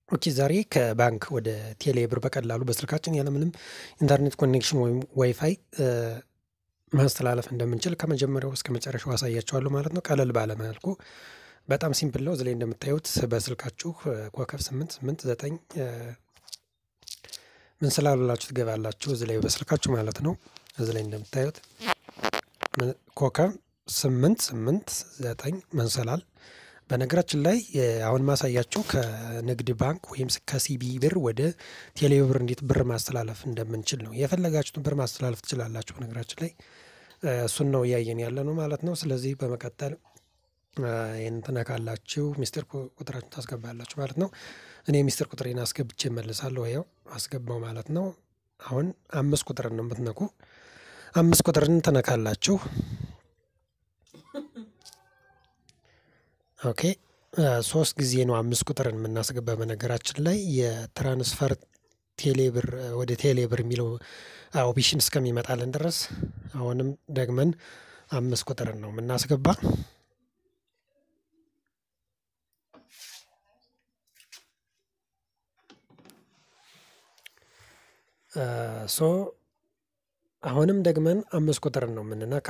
ኦኬ ዛሬ ከባንክ ወደ ቴሌ ብር በቀላሉ በስልካችን ያለምንም ኢንተርኔት ኮኔክሽን ወይም ዋይፋይ ማስተላለፍ እንደምንችል ከመጀመሪያው እስከ መጨረሻው አሳያችኋለሁ ማለት ነው። ቀለል ባለ መልኩ በጣም ሲምፕል ነው። እዚህ ላይ እንደምታዩት በስልካችሁ ኮከብ ስምንት ስምንት ዘጠኝ ምን ስላሉላችሁ ትገባላችሁ እዚህ ላይ በስልካችሁ ማለት ነው። እዚህ ላይ እንደምታዩት ኮከብ ስምንት ስምንት ዘጠኝ መንሰላል በነገራችን ላይ አሁን ማሳያችሁ ከንግድ ባንክ ወይም ከሲቢ ብር ወደ ቴሌ ብር እንዴት ብር ማስተላለፍ እንደምንችል ነው። የፈለጋችሁትን ብር ማስተላለፍ ትችላላችሁ። በነገራችን ላይ እሱን ነው እያየን ያለ ነው ማለት ነው። ስለዚህ በመቀጠል ይህን ትነካላችሁ፣ ሚስጥር ቁጥራችሁን ታስገባላችሁ ማለት ነው። እኔ ሚስጥር ቁጥሬን አስገብቼ እመልሳለሁ። ያው አስገባው ማለት ነው። አሁን አምስት ቁጥርን ነው የምትነኩ። አምስት ቁጥርን ትነካላችሁ። ኦኬ ሶስት ጊዜ ነው አምስት ቁጥርን የምናስገባ። በነገራችን ላይ የትራንስፈር ቴሌብር ወደ ቴሌብር የሚለው ኦፕሽን እስከሚመጣልን ድረስ አሁንም ደግመን አምስት ቁጥርን ነው የምናስገባ። ሶ አሁንም ደግመን አምስት ቁጥርን ነው የምንነካ።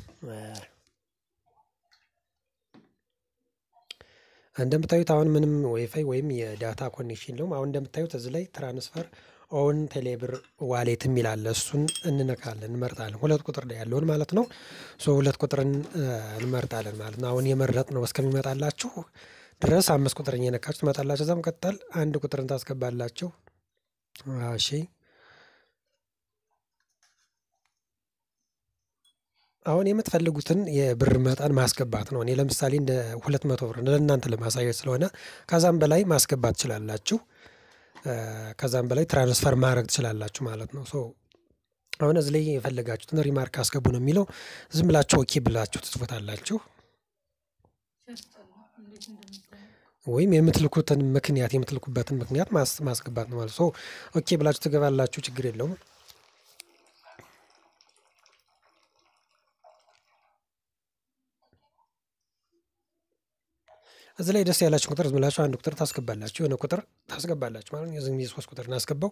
እንደምታዩት አሁን ምንም ዋይፋይ ወይም የዳታ ኮኔክሽን የለውም። አሁን እንደምታዩት እዚህ ላይ ትራንስፈር ኦን ቴሌብር ዋሌት የሚል አለ። እሱን እንነካለን እንመርጣለን። ሁለት ቁጥር ላይ ያለውን ማለት ነው። ሶ ሁለት ቁጥርን እንመርጣለን ማለት ነው። አሁን የመረጥ ነው እስከሚመጣላችሁ ድረስ አምስት ቁጥር እየነካችሁ ትመጣላችሁ። እዛ መቀጠል አንድ ቁጥርን ታስገባላችሁ። እሺ አሁን የምትፈልጉትን የብር መጠን ማስገባት ነው። እኔ ለምሳሌ እንደ ሁለት መቶ ብር ለእናንተ ለማሳየት ስለሆነ ከዛም በላይ ማስገባት ትችላላችሁ። ከዛም በላይ ትራንስፈር ማድረግ ትችላላችሁ ማለት ነው። ሶ አሁን እዚህ ላይ የፈለጋችሁትን ሪማርክ አስገቡ ነው የሚለው። ዝም ብላችሁ ኦኬ ብላችሁ ትጽፉታላችሁ። ወይም የምትልኩትን ምክንያት የምትልኩበትን ምክንያት ማስገባት ነው ማለት ሶ ኦኬ ብላችሁ ትገባላችሁ። ችግር የለውም። እዚህ ላይ ደስ ያላችሁ ቁጥር ዝም ብላችሁ አንድ ቁጥር ታስገባላችሁ። የሆነ ቁጥር ታስገባላችሁ ማለት ነው። የዚህ ጊዜ ሶስት ቁጥር እናስገባው።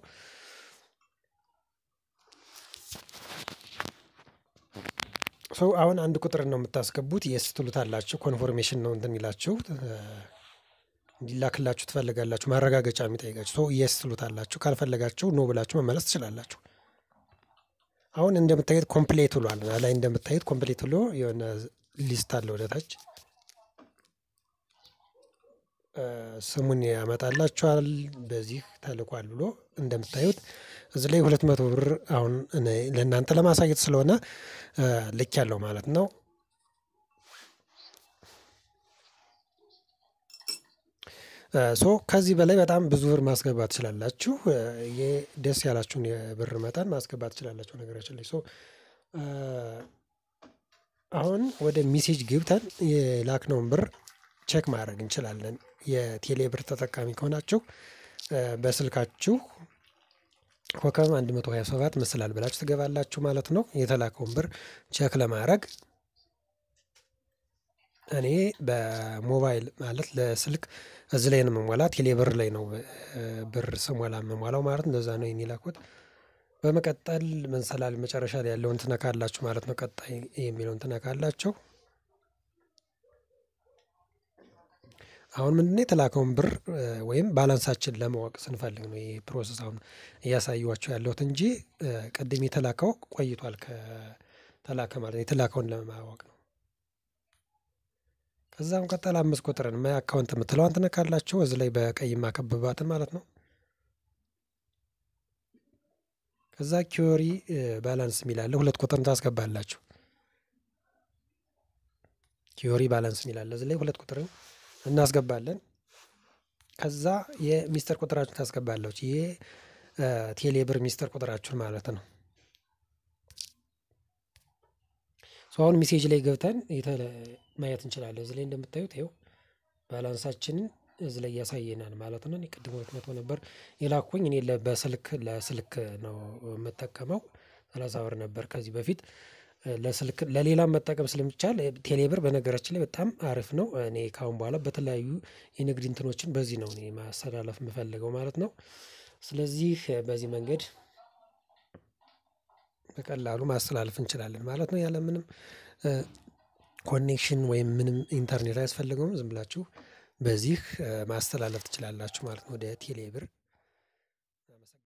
ሰው አሁን አንድ ቁጥር ነው የምታስገቡት። የስ ትሉታላችሁ። ኮንፎርሜሽን ነው እንትን የሚላችሁ እንዲላክላችሁ ትፈልጋላችሁ። ማረጋገጫ የሚጠይቃችሁ ሰው የስ ትሉታላችሁ። ካልፈለጋችሁ ኖ ብላችሁ መመለስ ትችላላችሁ። አሁን እንደምታዩት ኮምፕሌት ብሏል። ላይ እንደምታዩት ኮምፕሌት ብሎ የሆነ ሊስት አለ ወደታች ስሙን ያመጣላችኋል። በዚህ ተልኳል ብሎ እንደምታዩት እዚህ ላይ ሁለት መቶ ብር አሁን ለእናንተ ለማሳየት ስለሆነ ልክ ያለው ማለት ነው። ሶ ከዚህ በላይ በጣም ብዙ ብር ማስገባት ትችላላችሁ። ደስ ያላችሁን የብር መጠን ማስገባት ትችላላችሁ። ነገራችን ላይ ሶ አሁን ወደ ሜሴጅ ገብተን የላክነውን ብር ቼክ ማድረግ እንችላለን። የቴሌ ብር ተጠቃሚ ከሆናችሁ በስልካችሁ ኮከብ 127 ምስላል ብላችሁ ትገባላችሁ ማለት ነው። የተላከውን ብር ቼክ ለማድረግ እኔ በሞባይል ማለት ለስልክ እዚህ ላይ ነው የምሞላ። ቴሌ ብር ላይ ነው ብር ስሞላ የምሞላው ማለት እንደዛ ነው የላኩት። በመቀጠል መንሰላል መጨረሻ ላይ ያለውን ትነካላችሁ ማለት ነው። ቀጣይ የሚለውን ትነካላችሁ። አሁን ምንድነው የተላከውን ብር ወይም ባላንሳችን ለማወቅ ስንፈልግ ነው ይህ ፕሮሰስ አሁን እያሳዩዋቸው ያለሁት እንጂ ቅድም የተላከው ቆይቷል። ከተላከ ማለት ነው የተላከውን ለማወቅ ነው። ከዛም ቀጠል አምስት ቁጥርን ማይ አካውንት የምትለዋን ትነካላችሁ። እዚህ ላይ በቀይ ማከበባትን ማለት ነው። ከዛ ኪዮሪ ባላንስ የሚላለ ሁለት ቁጥርን ታስገባላችሁ። ኪዮሪ ባላንስ የሚላለ እዚህ ላይ ሁለት ቁጥርን እናስገባለን። ከዛ የሚስጥር ቁጥራችሁን ታስገባላችሁ። ይሄ ቴሌብር ሚስጥር ቁጥራችሁን ማለት ነው። አሁን ሜሴጅ ላይ ገብተን ማየት እንችላለን። እዚህ ላይ እንደምታዩት ይኸው ባላንሳችንን እዚህ ላይ ያሳየናል ማለት ነው። ቅድም ሁለት መቶ ነበር የላኩኝ እኔ በስልክ ለስልክ ነው የምጠቀመው። ሰላሳ ብር ነበር ከዚህ በፊት ለስልክ ለሌላም መጠቀም ስለሚቻል ቴሌብር በነገራችን ላይ በጣም አሪፍ ነው። እኔ ከአሁን በኋላ በተለያዩ የንግድ እንትኖችን በዚህ ነው እኔ ማስተላለፍ የምፈልገው ማለት ነው። ስለዚህ በዚህ መንገድ በቀላሉ ማስተላለፍ እንችላለን ማለት ነው። ያለምንም ኮኔክሽን ወይም ምንም ኢንተርኔት አያስፈልገውም ዝም ብላችሁ በዚህ ማስተላለፍ ትችላላችሁ ማለት ነው። ወደ ቴሌ ብር